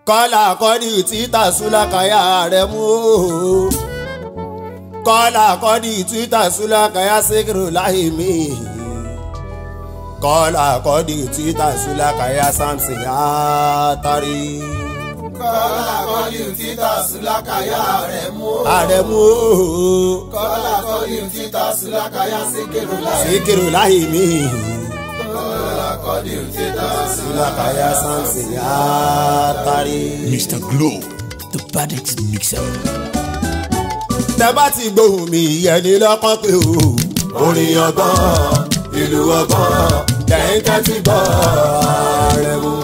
kọ́lá kọ́dí títà súlákàyà rẹ̀ mú o kọ́lá kọ́dí títà súlákàyà síkírù láì mí kọ́lá kọ́dí títà súlákàyà samson àtàrí. kọ́lá kọ́lí títà súlákàyà rẹ̀ mú o. ààrẹ mú o kọ́lá kọ́lí títà súlákàyà síkírù láì. síkírù láì mí kọ́lá kọ́lí títà súlákàyà samson àtàrí. Mr. Glow, the baddest mixer. tẹ bá ti gbóhùn mi ìyẹn ní lọ́kàn pé o. orin ọgbọ́n ìlú ọgbọ́n lẹ́yìn tẹ́tí gbọ́ ààrẹ mú.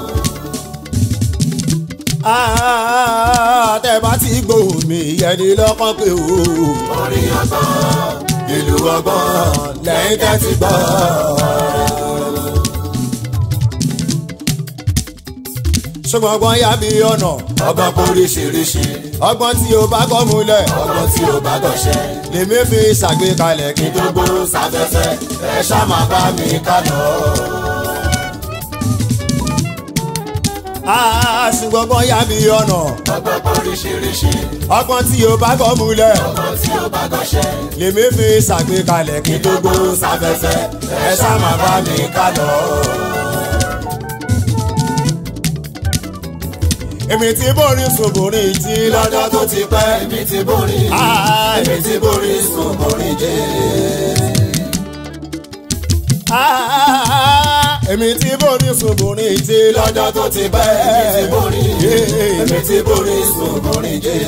Ah, tẹ bá ti gbóhùn mi ìyẹn ní lọ́kàn pé o. orin ọgbọ́n ìlú ọgbọ́n lẹ́yìn tẹ́tí gbọ́ ààrẹ mú. ṣùgbọ́n ọgbọ́n yá mi ọ̀nà ọgbọ́n oríṣiríṣi ọgbọ́n tí o bá kọ́ múlẹ̀ ọgbọ́n tí ó bá gọ̀ṣẹ́ lèmi fi ṣàgbékalẹ̀ kí n tó gbogbo sáfẹ́fẹ́ ẹ ṣá máa bá mi ká lọ. Ah, ṣùgbọ́n ọgbọ́n yá mi ọ̀nà ọgbọ́n oríṣiríṣi ọgbọ́n tí o bá kọ́ múlẹ̀ ọgbọ́n tí ó bá gọ̀ṣẹ́ lèmi fi ṣàgbékalẹ̀ kí n tó gbó sáfẹ́fẹ́ ẹ ṣá máa bá mi ká lọ. èmi tí borí ṣòbòrí tí lọ́jọ́ tó ti pẹ́ èmi ti borí Ah, èmi ti borí sùn borí jẹ́. Ah, èmi tí borí ṣòbòrí tí lọ́jọ́ tó ti pẹ́ èmi ti borí èmi ti borí sùn borí jẹ́.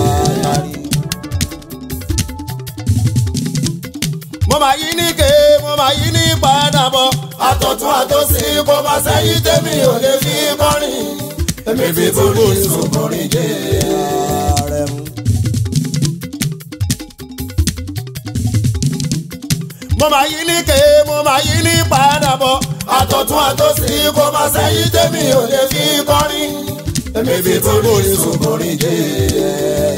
mo máa yí ní ké mo máa yí ní padà bọ̀ àtọ̀tún àtòsí kò bá sẹ́yìn tèmi ò lè fi kọrin èmi ti borí sùn borí jẹ́. mo máa yí ní ké mo máa yí ní padà bọ̀ àtọ̀tún àtòsí kò bá sẹ́yìn tèmi ò lè fi kọrin èmi ti borí sùn borí jẹ́.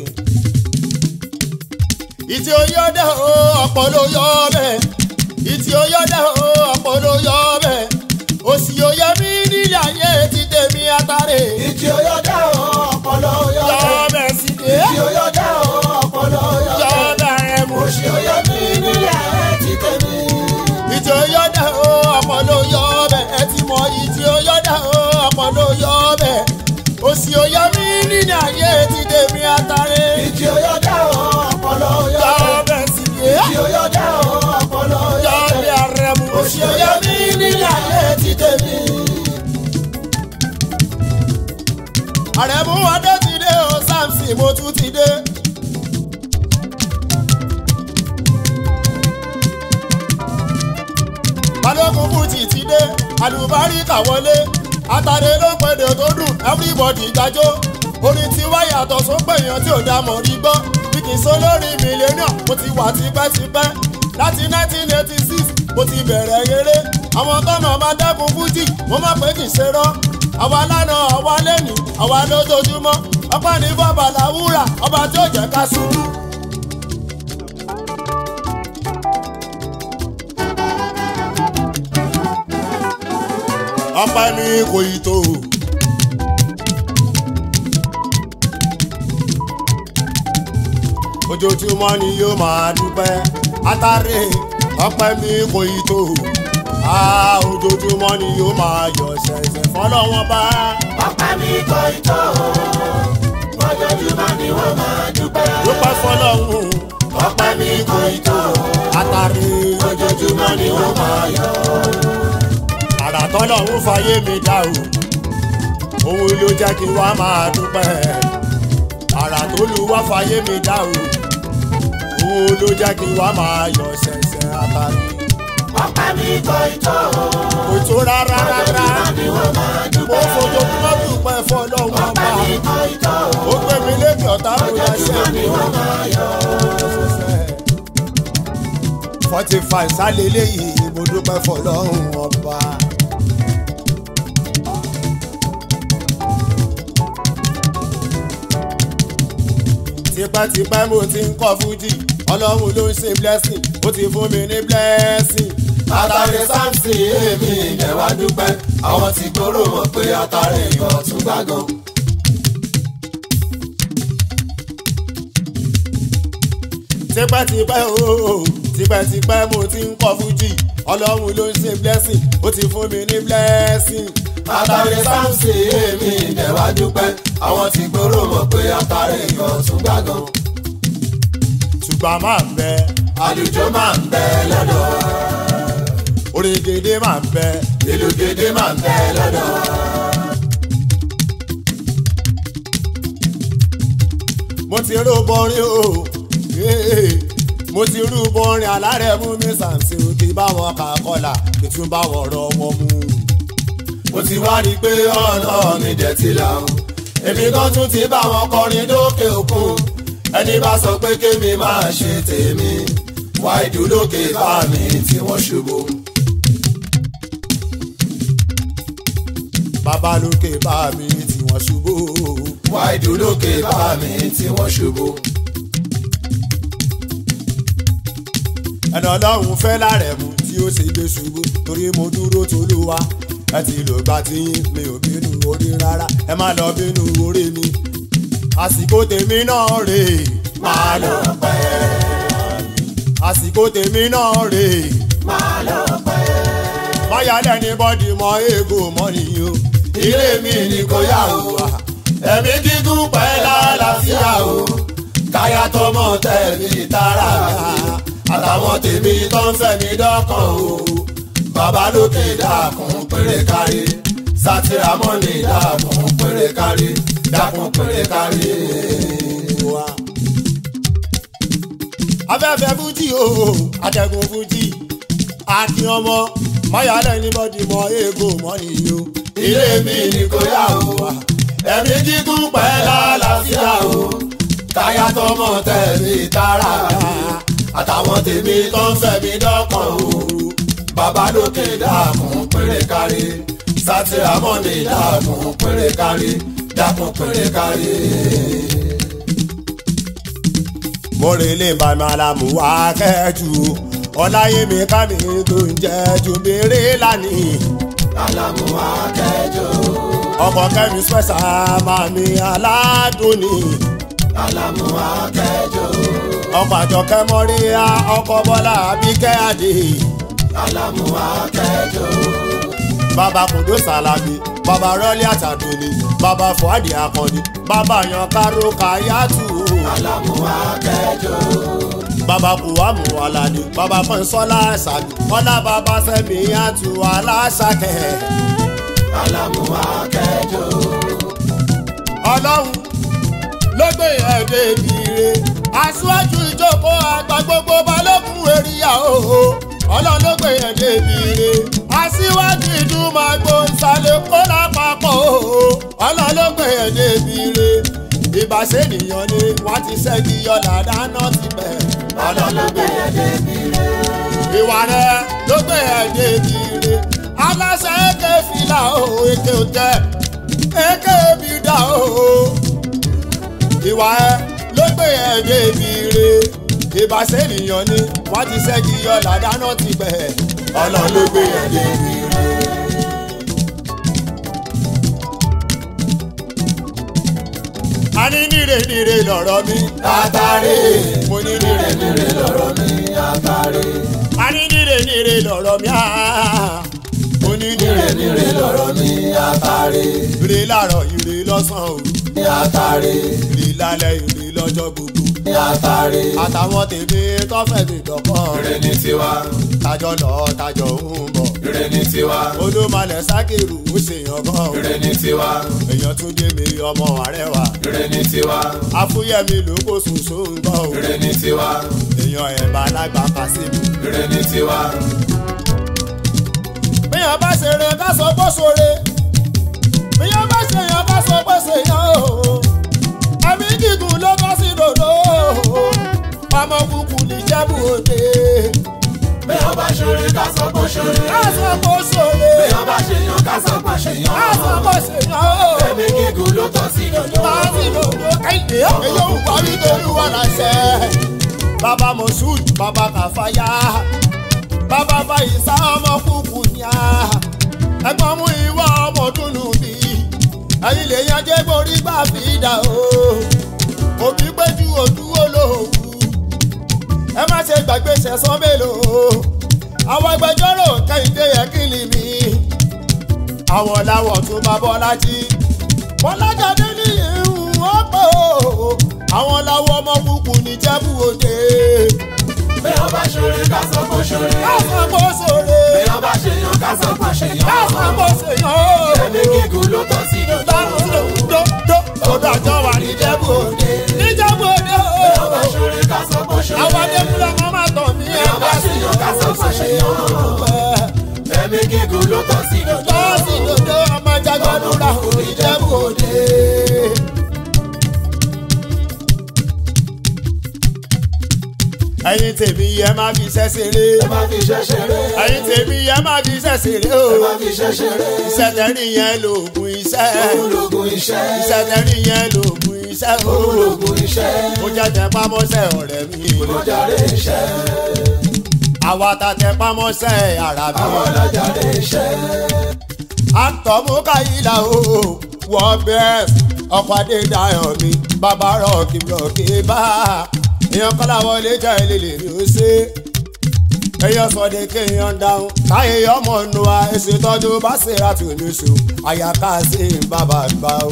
ìtì oyọ́dẹ o ọ̀pọ̀ ló yọ ọbẹ̀ ìtì oyọ́dẹ o ọ̀pọ̀ ló yọ ọbẹ̀ òsì oyè mi nílẹ̀ ayé ti tèmi àtàrè ìjì oyọ́dá o ọpọlọ yọ oyọ́dá ọbẹ̀ sí dé ìjì oyọ́dá o ọpọlọ yọ oyọ́dá ọbẹ̀ rẹ̀ mú. òṣì oyọ́ mi nílẹ̀ ẹ̀ ti tèmi. ìtì oyọ́dẹ o ọ̀pọ̀ ló yọ ọbẹ̀ ẹ ti mọ ìtì oyọ́dẹ o ọ̀pọ̀ ló yọ ọbẹ̀ òsì oyè mi nílẹ̀ ayé ti tèmi àtàrè ìjì oyọ́dá o ọpọlọ yọ oyọ́dá ọbẹ̀ sí dé ìjì oyọ́dá o ọpọlọ yọ oyọ́dá ọbẹ̀ rẹ̀ mú. òṣì oyọ́ mi nílẹ̀ ẹ̀ ti tèmi. àrẹ̀mú adé ti dé o samson mo tún ti dé. balógun fújì ti dé àlùbáríkà wọlé àtàrẹ ló ń pèdè tó dùn everybody jájó orin tí wá yàtọ̀ sópè èèyàn tí ò dá mọ̀ rí gbọ́ bí kì í sọ lórí mílíọ̀nù mo ti wà tipẹ́tipẹ́ láti 1986 mo ti bẹ̀rẹ̀ eré àwọn tọ́mọ̀ bá dẹ́kun fújì mo mọ̀ pé kì í ṣe rọ́ àwa lánàá àwa lẹ́nìí àwa lójoojúmọ́ ọpẹ́ ní bọ́bà làwúrà ọba tí ó jẹ́ ká ṣubú. ọpẹ́ ní kò ì tó. ojoojúmọ́ ni yóò máa dúpẹ́ àtàrẹ ọpẹ́ mi kò ì tó. Ah, ojoojúmọ́ ni yóò máa yọ̀ ṣẹ̀ṣẹ̀ fọlọ́wọ́n bá. ọpẹ́ mi kò ì tó ojoojúmọ́ ni wọ́n máa dúpẹ́. dúpẹ́ fọlọ́hún ọpẹ́ mi kò ì tó àtàrí ojoojúmọ́ ni wọ́n máa yọ̀. àrà tọ́lọ́hún fàyè mi dá o òun ló jẹ́ kí wá máa dúpẹ́ àrà tó lu wá fàyè mi dá o òun ló jẹ́ kí wá máa yọ̀ ṣẹ̀ṣẹ̀ àtàrí ọpẹ́ mi kò ì tó kò tó rárá rárá ojoojúmọ́ ni wọ́n máa mo dúpẹ́. fojoojúmọ́ dúpẹ́ fọlọ́hún ọpẹ́ ọba mi kò ì tó ó gbé mi lékè ọ̀tá mo yà ojoojúmọ́ ni ṣẹ́gun. wọ́n máa yọ̀. forty five sálẹ̀ léyìí mo dúpẹ́ fọlọ́run ọba. tipẹ́tipẹ́ mo ti ń kọ́ fújì ọlọ́run ló ń ṣe blessing ó ti fún mi ní blessing. Àtàrẹ Samson èmi ilẹ̀ wá dúpẹ́. Àwọn tí kóró mọ̀ pé àtàrẹ ìwọ̀ tún gbàgàn. tipẹ́tipẹ́ o tipẹ́tipẹ́ mo ti ń kọ́ fújì ọlọ́run ló ń ṣe blessing ó ti fún mi ní blessing. àtàrí sáǹsì èmi ìdẹ̀wà dúpẹ́ àwọn tí gbòòrò mọ̀ pé àtàrí ìyọ̀ tún gbàgàn. ṣùgbọ́n máa ń bẹ àlùjọ máa ń bẹ lọ́dọ̀ orin gèdè máa ń bẹ ìlú gèdè máa ń bẹ lọ́dọ̀. mo ti rú bọrin o eh, mo ti rú bọrin alárẹ̀ mú mi sàǹsì kí báwọn kà kọlà kí tún báwọn rọ wọn mú. mo ti wá rí i pé ọ̀nà mi dẹ̀ ti là ó. èmi kan tún ti bá wọn kọrin lókè òkun. ẹni bá sọ pé kémi máa ṣe tèmi. wá ìdúlókè bá mi tí wọ́n ṣubú. bàbá lókè bá mi tí wọ́n ṣubú. wá ìdúlókè bá mi tí wọ́n ṣubú. ẹnà ọlọ́run fẹ́ lárẹ̀ mú tí ó ṣe gbé ṣubú torí mo dúró tolúwa ẹ ti lò gbà tí mi ò bínú orí rárá ẹ má lọ bínú orí mi àsìkò tèmi náà rè é máa lọ pẹ́ àsìkò tèmi náà rè é máa lọ pẹ́. máyálẹ̀ ní bọ́dì mọ eégún mọ́ nìyí o ilé mi ni kò yá o. ẹ̀mí gígùn pẹ́ lálàáfíà o. káyà tọmọ tẹ̀mí tara mi. àtàwọn tèmi tó ń fẹ́ mi dọ́kàn o. bàbá lókè dàkún péré kárí. sátìrámọ́nì dàkún péré kárí. dàkún péré kárí. wa. afẹ́fẹ́ fújì o àtẹ̀gùn fújì àti ọmọ máyálẹ̀ ní bọ́dì mọ eégún mọ́ nìyí o. ilé mi ni kò yá o. ẹ̀mí gígùn pẹ́ lálàáfíà o. káyà tọmọ tẹ̀mí tara mi. àtàwọn tèmi tó ń fẹ́ mi dọ́kàn o. bàbá lókè dàkún péré kárí. sátìrámọ́nì dàkún péré kárí. dàkún péré kárí. mo rè lè bá mi alámù wá kẹ́jù ọláyémi kámi tó ń jẹ́ ju béèrè lánìí alámú akẹ́jọ́. ọkọ̀ kẹ́mi spẹ́sà màmí aládùn ni alámú akẹ́jọ́. ọkọ̀ àjọkẹ́ mọ́ríyá ọkọ̀ bọ́lá abíkẹ́ àdè alámú akẹ́jọ́. bàbá kùndó sàlámì bàbá rọ́lí àtàdùnní bàbá fúadì akọni bàbá yan káró káyàtù alámú akẹ́jọ́. bàbá kùwàmù aládé bàbá kọ́ńsọ́lá ṣàbí ọlá bàbá sẹ́mi àtù aláṣàkẹ́. alámú akẹ́jọ́. ọlọ́run ló gbé ẹ̀dẹ́ ìbíire aṣáájú ìjókòó àgbà gbogbo balógun èrìyà òhò ọlọ́run ló gbé ẹ̀dẹ́ ìbíire aṣíwájú ìdúmọ̀gbò ìsàlẹ̀ kó lápapọ̀ òhò ọlọ́run ló gbé ẹ̀dẹ́ ìbíire ìbáṣẹ́ ènìyàn ni wọ́n ti ṣẹ́gi yọ̀lá dáná ti bẹ̀ ọlọ́lọ́gbé ẹ̀dẹ́ mi rẹ̀. ìwà rẹ ló gbé ẹ̀dẹ́ ìbíire aláṣẹ èké fìlà òhò èké òtẹ́ èké bìdà òhò ìwà ẹ ló gbé ẹ débi re ìbáṣẹ ènìyàn ni wọn ti ṣẹ́gi yọlá dáná ti bẹ̀ ọlọ́run ló gbé ẹ̀dẹ́ mi rẹ̀. a ní níre níre lọ̀rọ̀ mi Àtàrí. mo ní níre Nírè lọ̀rọ̀ mi àtàrí. a ní níre níre lọ̀rọ̀ mi áá mo ní níre Nírè nírè lọ̀rọ̀ mi àtàrí. ire láàárọ̀ ire lọ́sàn-án o Àtàrí. ire lálẹ́ ire lọ́jọ́ gbogbo Àtàrí. àtàwọn tèmi tọ́fẹ̀ mi dọ̀kan Ire ní tiwa. tajọ lọ tajọ ń bọ̀ Ire ní tiwa. olómalẹ̀ sákìrù ó ṣèyàn gan Ire ní tiwa. èèyàn tún dé mi ọmọ àrẹwà Ire ní tiwa. afúyẹ́mi ló kó ṣoṣo ń gbọ́ o Ire ní tiwa. èèyàn ẹ̀bà alágbà kásìmù. Ire ní tiwa. bíyàn bá ṣeré ká sọ pé ṣoore bíyàn bá ṣèyàn ká sọ pé ṣèyàn o ẹ̀mí gígùn ló bá sí dòdò ọmọ kúkú ní jẹ́bù òde Bí wọ́n bá ṣoore ká sọ pé ṣoore. ká sọ pé ṣoore Bí wọ́n bá ṣèyàn ká sọ pé ṣèyàn. ká sọ pé ṣèyàn o Ẹ̀mí gígùn ló tọ́ sí dòdò. máa sí dòdò kéde èyí ò ń parí torí wà láṣẹ. bàbá moshood bàbá kàfáyà bàbá fàyísà ọmọ kúkú ní a ẹ̀gbọ́n mú ìwọ ọmọ dúnú bí ẹ̀yin lè yan jẹ́ borí gbà fi dà o òbí péjú òdúró lòwú ẹ má ṣe gbàgbé ṣẹ̀sán mélòó àwọn agbẹjọ́rò kẹ́hìndé ẹ̀kìlì mi àwọn làwọ̀ tó bá bọ́lájí bọ́lájáde ní ìhùn ọ̀pọ̀ àwọn làwọ̀ ọmọ kúkú ní jẹ́bù òde bí wọ́n bá ṣeré ká sọ pé ṣeré. káfọ́ bó ṣòro bí wọ́n bá ṣèyàn ká sọ pé ṣèyàn. káfọ́ bó ṣèyàn ẹ̀mí gígùn ló tọ́ sí dòdò. dòdò tó dájọ́ wà ní jẹ́bù òde ní jẹ́bù òde bí wọ́n bá ṣeré ká sọ pé ṣeré. àwọn adébúlẹ̀ wọn máa tọ̀ mí bí wọ́n bá ṣèyàn ká sọ pé ṣèyàn. ẹ̀mí gígùn ló tọ́ sí dòdò. Bọ́ọ̀sì dòdò ọmọ jagbadura òní jẹ́bù òde. ẹ̀yin tèmi yẹ má fi iṣẹ́ ṣeré. ẹ má fi iṣẹ́ ṣeré. ẹ̀yin tèmi yẹ má fi iṣẹ́ ṣeré o. ẹ má fi iṣẹ́ ṣeré. iṣẹ́ tẹ́rì yẹn lòògùn iṣẹ́. ológun iṣẹ́. iṣẹ́ tẹ́rì yẹn lòògùn iṣẹ́ o. ológun iṣẹ́. ó jẹ́ tẹpámọ́sẹ̀ ọ̀rẹ́ mi. olójàre iṣẹ́. àwa ta tẹpámọ́sẹ̀ ara mi. àwọn ọlọ́jàre iṣẹ́. àtọ̀múkáyìlá o wọ́n bẹ́ẹ̀ ọkọ̀ adédáyọ̀ mi bàbá rọ̀kì rọ̀kì bá èèyàn kọ́lá wọlé jẹ́ ìlélẹ̀ mi ó ṣe èèyàn sọ̀dẹ̀ kéèyàn dáhùn káyé ọmọ nù wa èsì tọ́jú bá ṣe ra tù lóṣù àyàká sí bàbá gbà ó.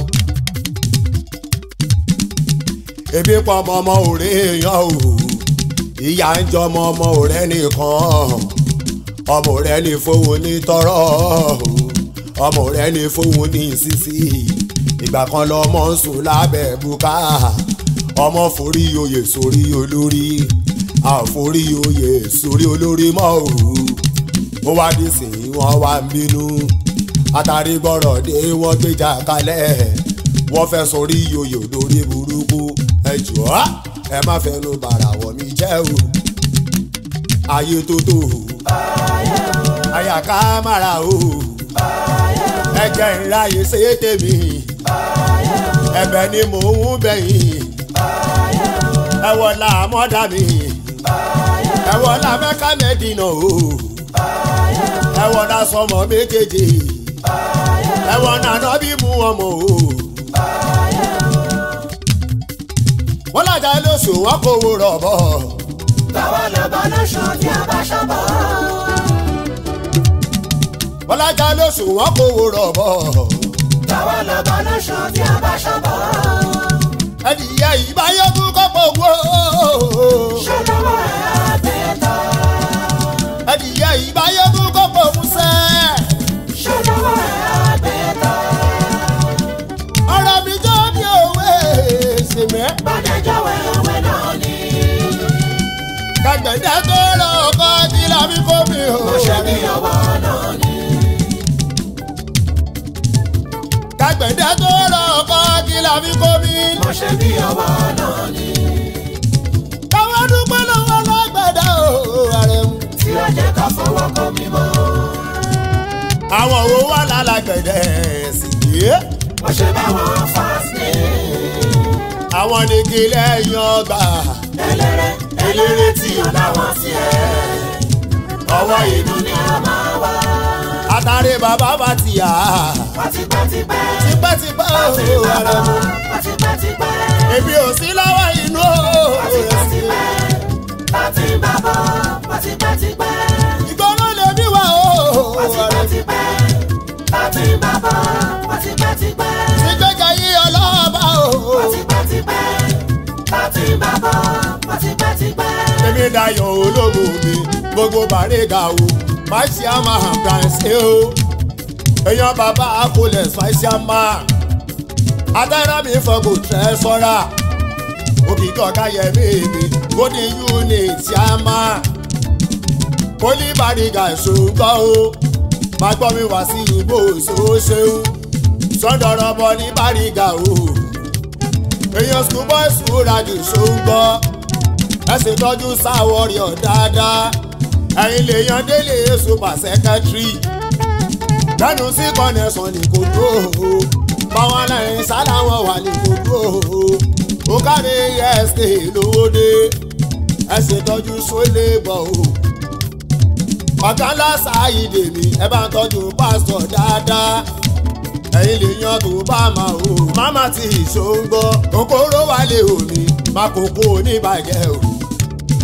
ebi pọ̀ ọmọ ọmọ òré èèyàn o ìyá ń jọ ọmọ ọmọ òré nìkan ọmọ rẹ ní fowó ní tọrọ ọmọ rẹ ní fowó ní sísí ìgbà kan lọmọ ń sùn lábẹ́ bùkà ọmọ forí oyè sórí olórí àforí oyè sórí olórí mọ́ òru ó wá dé sí wọn wá ń bínú àtàrí gbọ́rọ̀ dé wọ́n gbéjà kalẹ̀ wọ́n fẹ́ sórí oyè lórí burúkú ẹ jọ̀ọ́ ẹ má fẹnu bàrà wọ̀ mí jẹ́ o ayé tó tó o àyàká mara o ẹjẹ ìráyè ṣe é tèmi ẹ̀bẹ̀ ni mò ń bẹ̀yìn ẹ wọlá mọdà mi ẹ wọlá mẹka mẹdínà o ẹ wọlá sọmọ méjèèjì ẹ wọlá nọbí mú ọmọ o wọn làjà lóṣù wọn kò wò rọbọ táwa lọ bá lóṣù tí a bá ṣọ́bọ̀. wọn làjà lóṣù wọn kò wò rọbọ táwa lọ bá lóṣù tí a bá ṣọ́bọ̀. ẹdìyẹ ìbáyọkú kọpọ wò. ṣé lọ́wọ́ ẹ̀ á bẹ̀ tán. ẹdìyẹ ìbáyọkú kọpọ musẹ. ṣé lọ́wọ́ ẹ̀ á bẹ̀ tán. ọ̀rọ̀ mi jọ bí òwe ṣèmẹ́. bàdẹ́jọ́ wẹ̀wẹ̀ náà ni. kàgbẹ̀dẹ́ tó rọ ọkọ tí lábí kó mi ò. mo ṣe bí ọwọ́ náà ni. kàgbẹ̀dẹ́ tó rọ ọkọ tí lábí kó mi. mo ṣe bí ọwọ́ náà ni. káwọn dúpẹ́ lọ́wọ́ lágbẹ̀dẹ́ o ààrẹ mu. tí ó jẹ́ ká fọwọ́ kọ́ mi mọ́. àwọn owó wà lálágbẹ̀dẹ́ sì yé. mo ṣe báwọn fásitì. àwọn nìkì lẹ́yìn ọgbà. eléré eléré tí ó láwọn sí ẹ. ọwọ́ inú ni a máa wá. àtàrí bàbá bá ti yà. pátípátípẹ́. tipẹ́tipẹ́ o ààrẹ mu. pátípátípẹ́. èmi ò sí lọ́wọ́ inú o. pátípátípẹ́. pátí bàbọ̀ pátípátípẹ́. ìgbọ́nà lè bí wà o. pátípátípẹ́. pátí bàbọ̀ pátípátípẹ́. ìgbéga yí ọlọ́ọ̀bá o. pátípátípẹ́. pátí bàbọ̀ pátípátípẹ́. èmi dayọ̀ ológo mi gbogbo bàrẹ́gà o máṣíà máa hàn bíráǹsì o èèyàn bàbá akólẹ̀ máṣíà máa àtàrà mi fọgò tẹ́ sọ́ra òkìkí ọ̀gá yẹmí mi golden unit ṣáàmà poli bàrẹ́gà ṣòǹgọ́ o máa gbọ́ mi wá sí ìbò ṣoṣeun sọ́dọ̀rọ̀ bọ́ ní bàrẹ́gà o èèyàn schoolboy ṣúradì ṣòǹgọ́ ẹ sì tọ́jú sáwọ́rì ọ̀ dáadáa ẹ̀yin lè yan délé super secretary lẹ́nu sí connection ní kò dúró o báwọn aláìní sáláwọ̀ wà ní kò dúró o ó kárí est lówódé ẹ sì tọ́jú sólè bọ̀ o ọ̀gá ńlá sáàyídè mi ẹ bá ń tọ́jú pásítọ̀ dáadáa ẹ̀yin lè yan tó bá máa o máma ti ìṣòǹgbọ́ kòkòrò wà lè omi má kókó oníbàjẹ́ o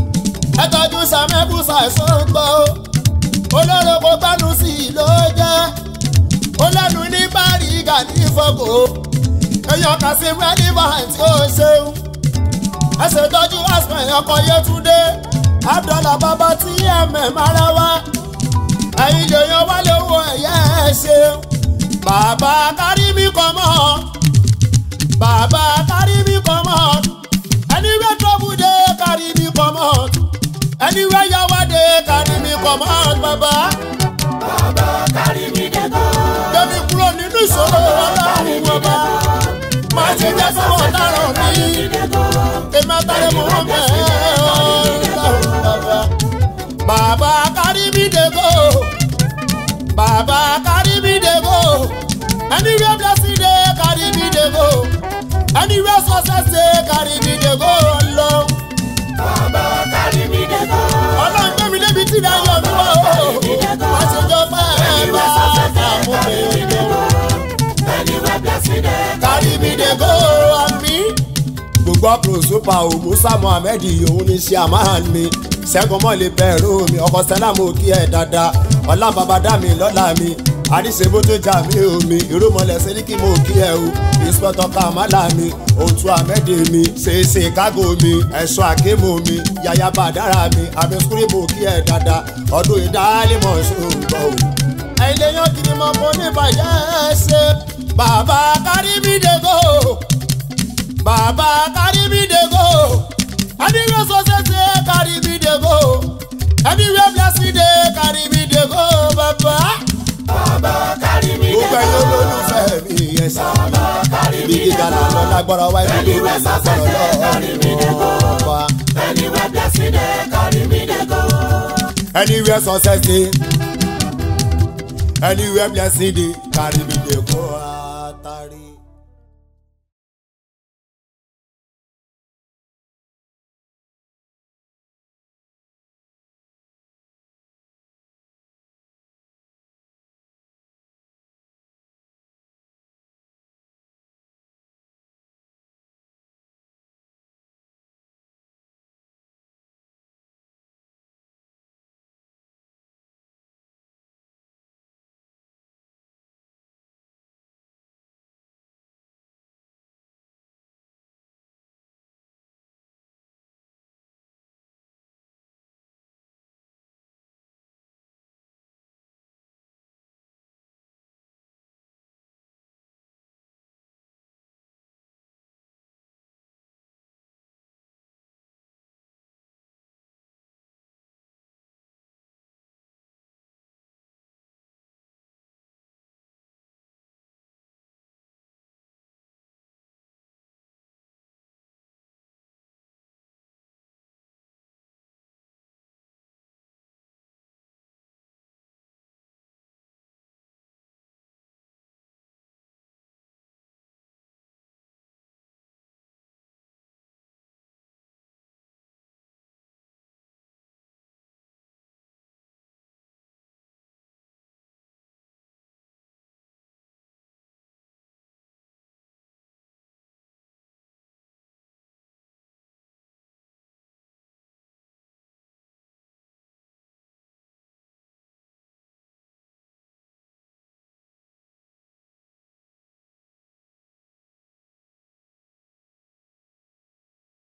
ẹ tọ́jú sàmẹ́kù ṣàìsàn gbọ́ o olóró kò gbánú sí i ló jẹ́ ó lẹ́nu ní báríga ní ìfọ̀kò èèyàn kà sí relevant tí ó ṣeun ẹ ṣètọ́jú aspen ọkọ̀ yẹtúndé abdullah bàbá tí mm ara wá ẹ̀yin lèèyàn wá lówó ẹ̀yẹ ẹ̀ ṣeun bàbá kárí mi kọ́ mọ́ bàbá kárí mi kọ́ mọ́ anywhere trouble dey carry me comot anywhere yawa dey carry me comot bàbá. bàbá kárí mi dẹ́kọ̀. gbẹ̀mí kúrò nínú ìṣòro ọlọ́run ọba má ṣe jẹ́ sọ́wọ́ dáràn mi èmi àtàlẹ́ mọ̀ wọ́n bẹ́ẹ̀ ọlọ́run bàbá. bàbá kárí mi dẹ́kọ̀ bàbá kárí mi dẹ́kọ̀ anywhere blessing dey carry me dẹ́kọ̀ anywhere success dey carry me dẹ́kọ̀ ọlọ́run bàbá kárí mi dẹ́kọ̀. ọlọ́run gbé mi débi tí náà yọ mí wá o má ṣe jọ pé ẹ bá àmú mi lọ. anywhere blessing dey kárí mi dé kó àmì. gbogbo àpò super o musa mohammed òun ní ṣe àmàhàn mi ṣẹ́gun mọ́lẹ̀ bẹ̀rù mi ọkọ̀ sẹ́lá mo kí ẹ dáadáa ọlá bàbá dá mi lọ́la mi àdìsẹ́bó tó jà mí omi irúmọlẹ̀ sẹ́ríkì mo kí ẹ o ìspọ́tọ̀ kàmálà mi òtún àmẹ́dẹ̀ mi ṣèṣe kágò mi ẹ̀ṣọ́ àkémò mi yàyà bàdára mi àbẹ̀sùkúrì mo kí ẹ dáadáa ọdún ìdálẹ́mọ̀ ṣòǹgbọ̀ o ẹ̀yin lèyàn kiri mọ́ fún níbàjẹ́ ṣe bàbá kárí mi dé go bàbá kárí mi dé go anywhere success dey carry me dey go anywhere blessing dey carry me dey go bàbá. bàbá kárí mi gbogbo ẹ̀yin dẹ́kọ̀. olólùfẹ́ mi yẹn sá bàbá kárí ibi mi gíga là ń lọ lágbára wáyé mi lórí Anywhere success dey carry me dey go. ọba. anywhere blessing dey carry me dẹ́kọ̀. anywhere success dey anywhere blessing dey carry me dey go. Atari.